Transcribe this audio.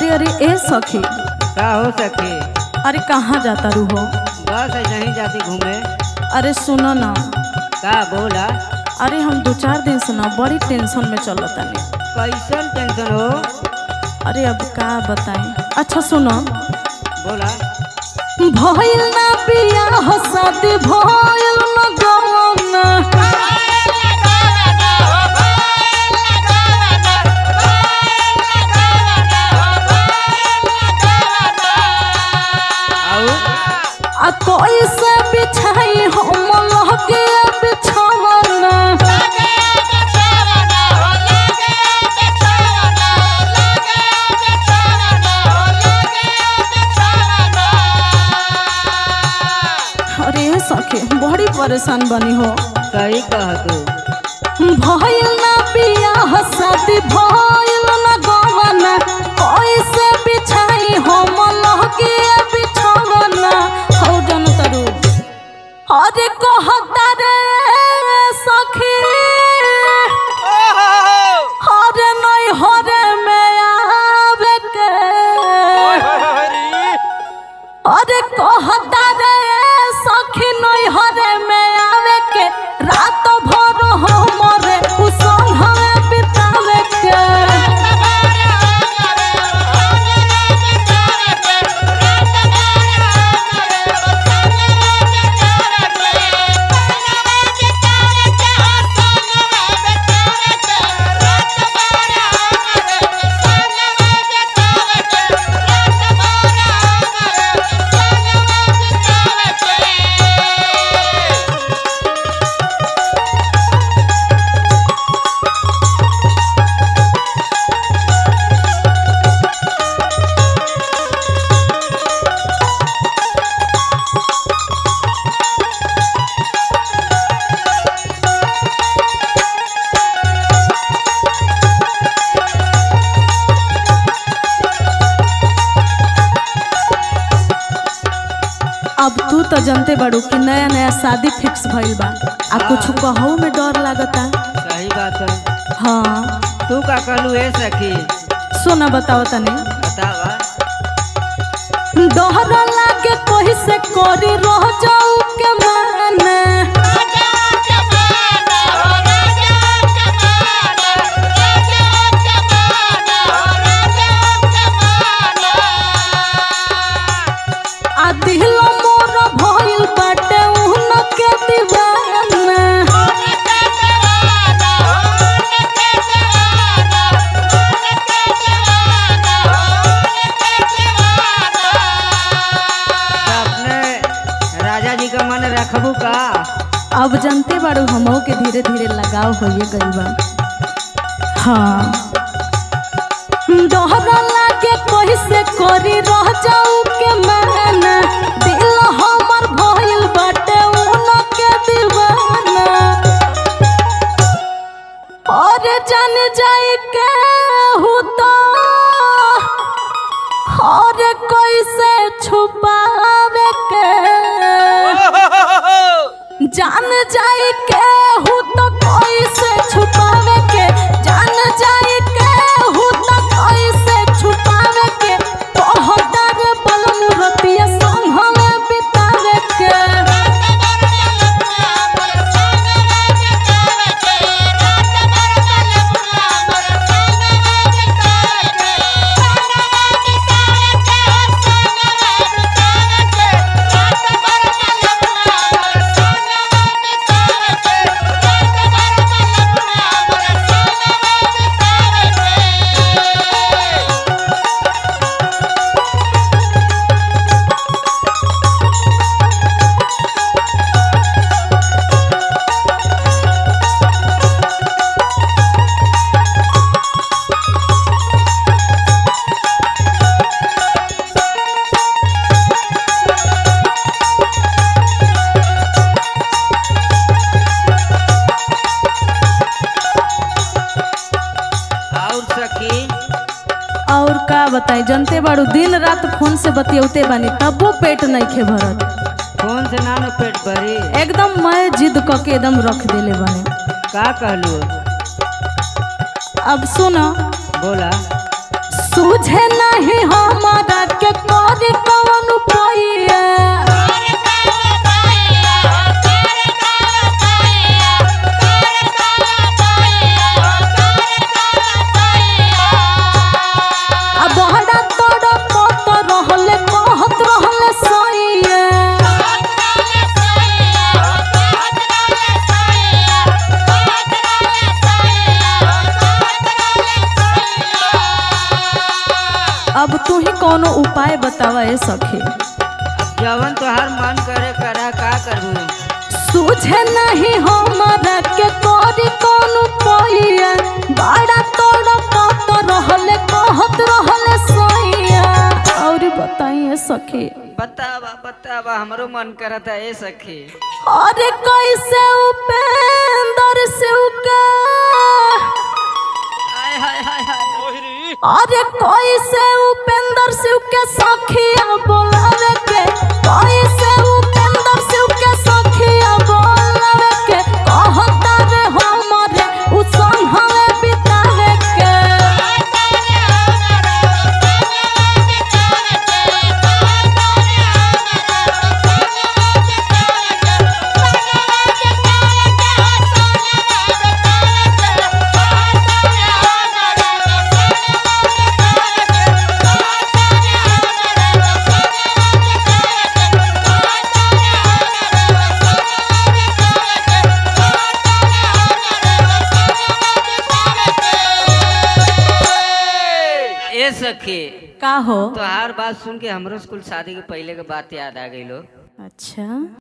अरे ए सखी का हो सके अरे कहाँ जाता रू हो बस ऐसे ही जाती घूमे अरे सुनो ना का बोला अरे हम दो चार दिन से ना बड़ी टेंशन में चलतानी कैसन टेंशन हो अरे अब का बताएं अच्छा सुनो बोला भइल ना बियाह शादी भइल ना गौना और आ कैसे बिछाई हम लहके बिछावना अरे सखी बड़ी परेशान बनी हो सही कह तू भइल ना बियाह शादी भइल ना गवना कैसे बिछाई हम लहके बिछावना हो जन तरू अरे कहता रे सखी हरे नहीं हरे में आवे के अरे कहता रे सखी नहीं हरे में आवे के रात भर हमरे उ संघवे बितावे के अब तू तो जानते बाड़ू कि नया नया शादी फिक्स भइल बा आ कुछ कहू में डर लागता सही बात है हाँ तू का कहलू ए सखी सोना बताओ तने बतावा डर लागे कोई से कोरी रह जाऊ के माने आ दिल मोर भइल बाटे उन के दीवाना तो अपने राजा जी का मन रखबू का अब जानते बाड़ू हमो के धीरे धीरे लगाव होइए गइल बा हाँ डर लागे कोई से कोरी रह जाऊ के माना दिल हमर भइल बाटे उन के दीवाना और जान जाए के हूँ तो और कैसे छुपावे के जान जाए के हूँ तो कैसे छुपावे के जान जाए के हूँ तो कैसे छुपावे के तोहदार बलम रतिया संभवे बितावे के और सखी और का बताई जनते बाड़ू दिन रात फोन से बतियौते बानी तबो पेट नहीं खे भरत फोन से ना न पेट भरी एकदम मैं जिद क के एकदम रख देले बानी का कहलू अब सुनो बोला सूझे नहीं हमारा के करी कौन पैया आ बहरा तोड़ पत रहले कहत रहले सैया अब तू ही कोनो उपाय बतावा ए सखी जवन तोहार मन करे करा का करबू सूझे नहीं हमारा के करी कौन पैया बड़ा तोड़ पत रहले कहत रहले सैया और बताइए सखी बतावा बतावा हमरो मन करता ए सखी अरे कैसे उपेंद्र शिव का हाय हाय हाय हाय अरे कैसे उपेंद्र शिव के सखिया बोलावे के कैसे उपेंद्र शिव के सखिया बोलावे के कहता रे हमरे उ संघवे बितावे के ए सखी का हो तोहार बात सुन के हमरो स्कूल शादी के पहले के बात याद आ गई लो अच्छा